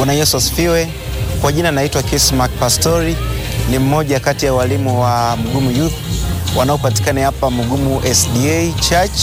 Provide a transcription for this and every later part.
Bwana Yesu asifiwe. Kwa jina naitwa Kismark Pastori, ni mmoja kati ya walimu wa Mugumu Youth wanaopatikana hapa Mugumu SDA Church.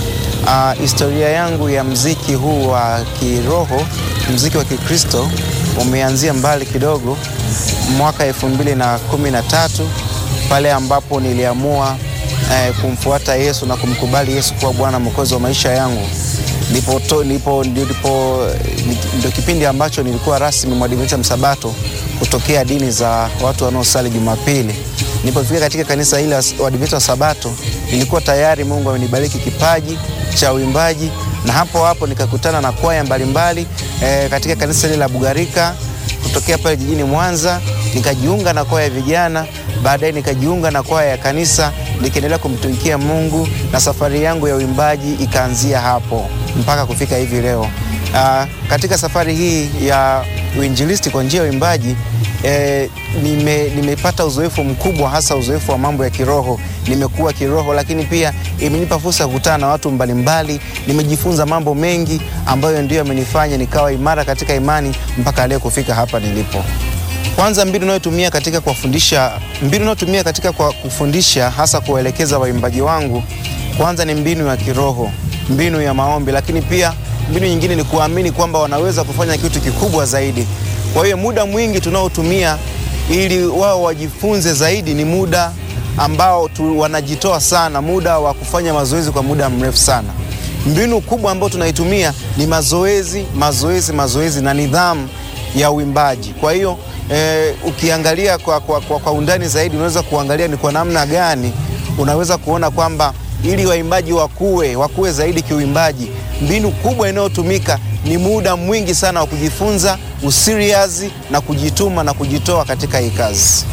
Uh, historia yangu ya mziki huu wa kiroho, mziki wa Kikristo umeanzia mbali kidogo, mwaka elfu mbili na kumi na tatu pale ambapo niliamua eh, kumfuata Yesu na kumkubali Yesu kuwa Bwana Mwokozi wa maisha yangu. Ndipo, ndipo, ndipo ndio kipindi ambacho nilikuwa rasmi mwadventista msabato kutokea dini za watu wanaosali Jumapili. Nilipofika katika kanisa hili la Waadventista wa Sabato, nilikuwa tayari Mungu amenibariki kipaji cha uimbaji, na hapo hapo nikakutana na kwaya mbalimbali e, katika kanisa hili la Bugarika kutokea pale jijini Mwanza, nikajiunga na kwaya ya vijana, baadaye nikajiunga na kwaya ya kanisa, nikiendelea kumtumikia Mungu na safari yangu ya uimbaji ikaanzia hapo mpaka kufika hivi leo. Aa, katika safari hii ya uinjilisti kwa njia ya uimbaji e, nime, nimepata uzoefu mkubwa, hasa uzoefu wa mambo ya kiroho. Nimekuwa kiroho, lakini pia imenipa fursa ya kukutana na watu mbalimbali. Nimejifunza mambo mengi ambayo ndiyo yamenifanya nikawa imara katika imani mpaka leo kufika hapa nilipo. Kwanza, mbinu nayotumia katika kuwafundisha, mbinu nayotumia katika kwa kufundisha hasa kuwaelekeza waimbaji wangu, kwanza ni mbinu ya kiroho, mbinu ya maombi, lakini pia mbinu nyingine ni kuamini kwamba wanaweza kufanya kitu kikubwa zaidi. Kwa hiyo muda mwingi tunaotumia ili wao wajifunze zaidi ni muda ambao tu wanajitoa sana, muda wa kufanya mazoezi kwa muda mrefu sana. Mbinu kubwa ambayo tunaitumia ni mazoezi, mazoezi, mazoezi na nidhamu ya uimbaji. Kwa hiyo eh, ukiangalia kwa, kwa, kwa, kwa undani zaidi unaweza kuangalia ni kwa namna gani unaweza kuona kwamba ili waimbaji wakue wakue zaidi kiuimbaji, mbinu kubwa inayotumika ni muda mwingi sana wa kujifunza usiriazi na kujituma na kujitoa katika hii kazi.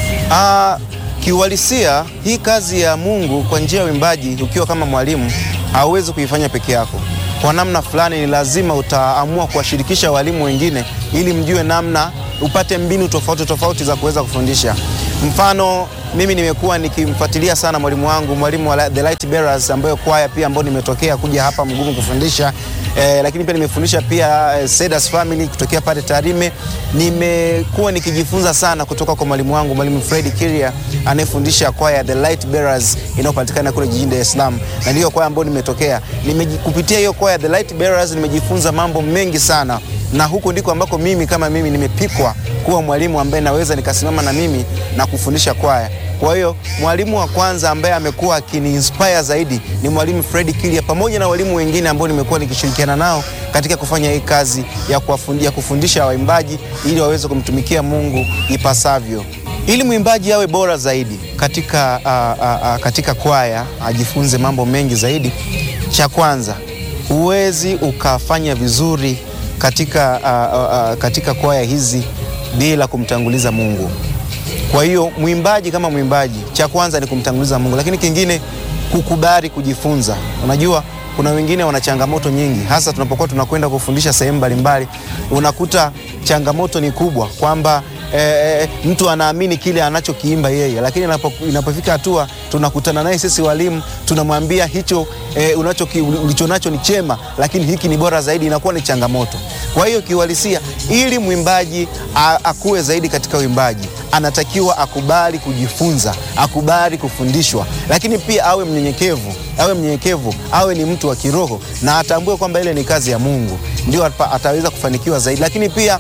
Ah, kiuhalisia hii kazi ya Mungu kwa njia ya uimbaji, ukiwa kama mwalimu hauwezi kuifanya peke yako. Kwa namna fulani ni lazima utaamua kuwashirikisha walimu wengine ili mjue namna, upate mbinu tofauti tofauti za kuweza kufundisha. Mfano, mimi nimekuwa nikimfuatilia sana mwalimu wangu, mwalimu wa The Light Bearers, ambayo kwaya pia ambayo nimetokea kuja hapa Mugumu kufundisha eh, lakini pia nimefundisha pia eh, Sedas Family kutokea pale Tarime. Nimekuwa nikijifunza sana kutoka kwa mwalimu wangu mwalimu Fred Kiria anayefundisha kwaya The Light Bearers inayopatikana kule jijini Dar es Salaam, na ndiyo kwaya ambayo nimetokea. Kupitia hiyo kwaya The Light Bearers nimejifunza mambo mengi sana na huko ndiko ambako mimi kama mimi nimepikwa kuwa mwalimu ambaye naweza nikasimama na mimi na kufundisha kwaya. Kwa hiyo mwalimu wa kwanza ambaye amekuwa akiniinspire zaidi ni mwalimu Fred Kilia, pamoja na walimu wengine ambao nimekuwa nikishirikiana nao katika kufanya hii kazi ya kuwafundisha, kufundisha waimbaji ili waweze kumtumikia Mungu ipasavyo, ili mwimbaji awe bora zaidi katika, uh, uh, uh, katika kwaya ajifunze mambo mengi zaidi. Cha kwanza, huwezi ukafanya vizuri katika, uh, uh, katika kwaya hizi bila kumtanguliza Mungu. Kwa hiyo mwimbaji kama mwimbaji, cha kwanza ni kumtanguliza Mungu, lakini kingine kukubali kujifunza. Unajua, kuna wengine wana changamoto nyingi, hasa tunapokuwa tunakwenda kufundisha sehemu mbalimbali, unakuta changamoto ni kubwa kwamba E, mtu anaamini kile anachokiimba yeye, lakini inapofika hatua tunakutana naye sisi walimu tunamwambia hicho e, ulicho nacho ni chema, lakini hiki ni bora zaidi, inakuwa ni changamoto. Kwa hiyo kiuhalisia, ili mwimbaji akue zaidi katika uimbaji, anatakiwa akubali kujifunza, akubali kufundishwa, lakini pia awe mnyenyekevu, awe mnyenyekevu, awe ni mtu wa kiroho na atambue kwamba ile ni kazi ya Mungu, ndio ataweza kufanikiwa zaidi, lakini pia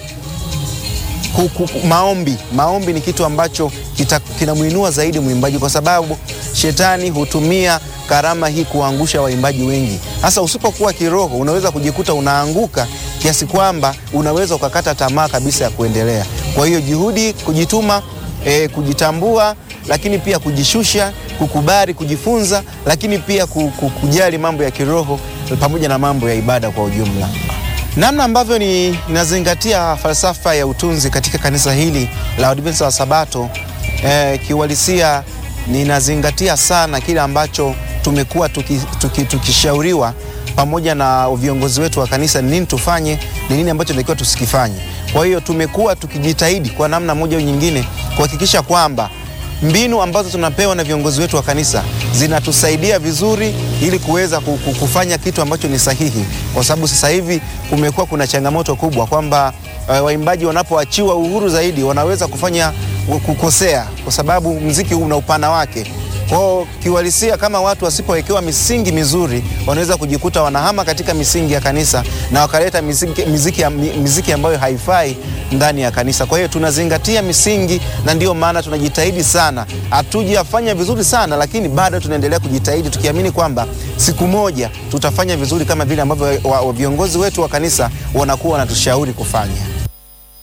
Maombi, maombi ni kitu ambacho kinamwinua zaidi mwimbaji, kwa sababu shetani hutumia karama hii kuangusha waimbaji wengi. Hasa usipokuwa kiroho, unaweza kujikuta unaanguka kiasi kwamba unaweza ukakata tamaa kabisa ya kuendelea. Kwa hiyo juhudi, kujituma, eh, kujitambua, lakini pia kujishusha, kukubali kujifunza, lakini pia kujali mambo ya kiroho pamoja na mambo ya ibada kwa ujumla. Namna ambavyo ninazingatia falsafa ya utunzi katika kanisa hili la Waadventista wa Sabato eh, kiuhalisia ninazingatia sana kile ambacho tumekuwa tukishauriwa tuki, tuki pamoja na viongozi wetu wa kanisa, ni nini tufanye, ni nini ambacho tunatakiwa tusikifanye. Kwa hiyo tumekuwa tukijitahidi kwa namna moja au nyingine kuhakikisha kwamba mbinu ambazo tunapewa na viongozi wetu wa kanisa zinatusaidia vizuri ili kuweza kufanya kitu ambacho ni sahihi, kwa sababu sasa hivi kumekuwa kuna changamoto kubwa kwamba uh, waimbaji wanapoachiwa uhuru zaidi wanaweza kufanya kukosea, kwa sababu mziki huu una upana wake. Kwao kiuhalisia, kama watu wasipowekewa misingi mizuri, wanaweza kujikuta wanahama katika misingi ya kanisa na wakaleta miziki, miziki, miziki ambayo haifai ndani ya kanisa. Kwa hiyo tunazingatia misingi, na ndiyo maana tunajitahidi sana. Hatujafanya vizuri sana, lakini bado tunaendelea kujitahidi, tukiamini kwamba siku moja tutafanya vizuri kama vile ambavyo viongozi wetu wa kanisa wanakuwa wanatushauri kufanya.